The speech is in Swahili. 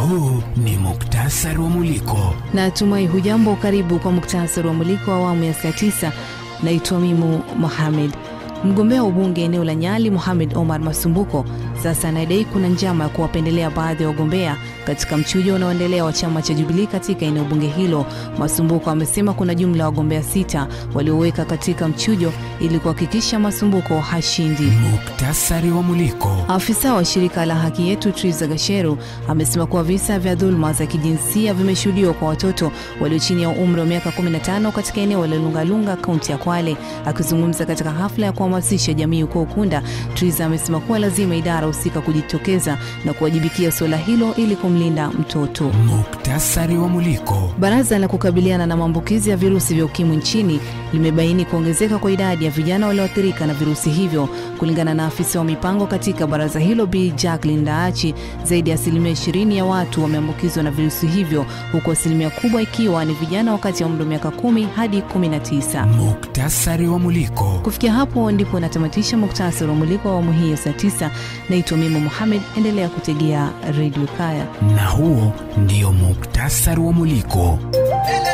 huu ni muktasari wa Muliko. Natumai hujambo. Karibu kwa muktasari wa Muliko wa awamu ya saa tisa. Naitwa Mimu Mohamed. Mgombea wa ubunge eneo la Nyali Mohamed Omar Masumbuko sasa anadai kuna njama ya kuwapendelea baadhi ya wagombea katika mchujo unaoendelea wa chama cha Jubilii katika eneo bunge hilo. Masumbuko amesema kuna jumla ya wagombea sita walioweka katika mchujo ili kuhakikisha Masumbuko hashindi. Muktasari wa Muliko. Afisa wa shirika la Haki Yetu Triza Gasheru amesema kuwa visa vya dhuluma za kijinsia vimeshuhudiwa kwa watoto walio chini ya umri wa miaka 15 katika eneo la Lungalunga, kaunti ya Kwale. Akizungumza katika hafla ya kuhamasisha jamii huko Ukunda, Triza amesema kuwa lazima idara husika kujitokeza na kuwajibikia suala hilo ili kumlinda mtoto. Muktasari wa Muliko. Baraza la kukabiliana na maambukizi ya virusi vya ukimwi nchini limebaini kuongezeka kwa idadi ya vijana walioathirika na virusi hivyo. Kulingana na afisa wa mipango katika baraza hilo Bi Jacqueline Daachi, zaidi ya asilimia 20 ya watu wameambukizwa na virusi hivyo, huku asilimia kubwa ikiwa ni vijana wakati ya umri wa miaka 10 hadi 19. Muktasari wa Muliko. Kufikia hapo ndipo natamatisha muktasari wa muliko wa awamu hii ya saa 9. Naitwa Mimo Mohamed, endelea kutegea redio Kaya. Na huo ndio muktasari wa Muliko. Ele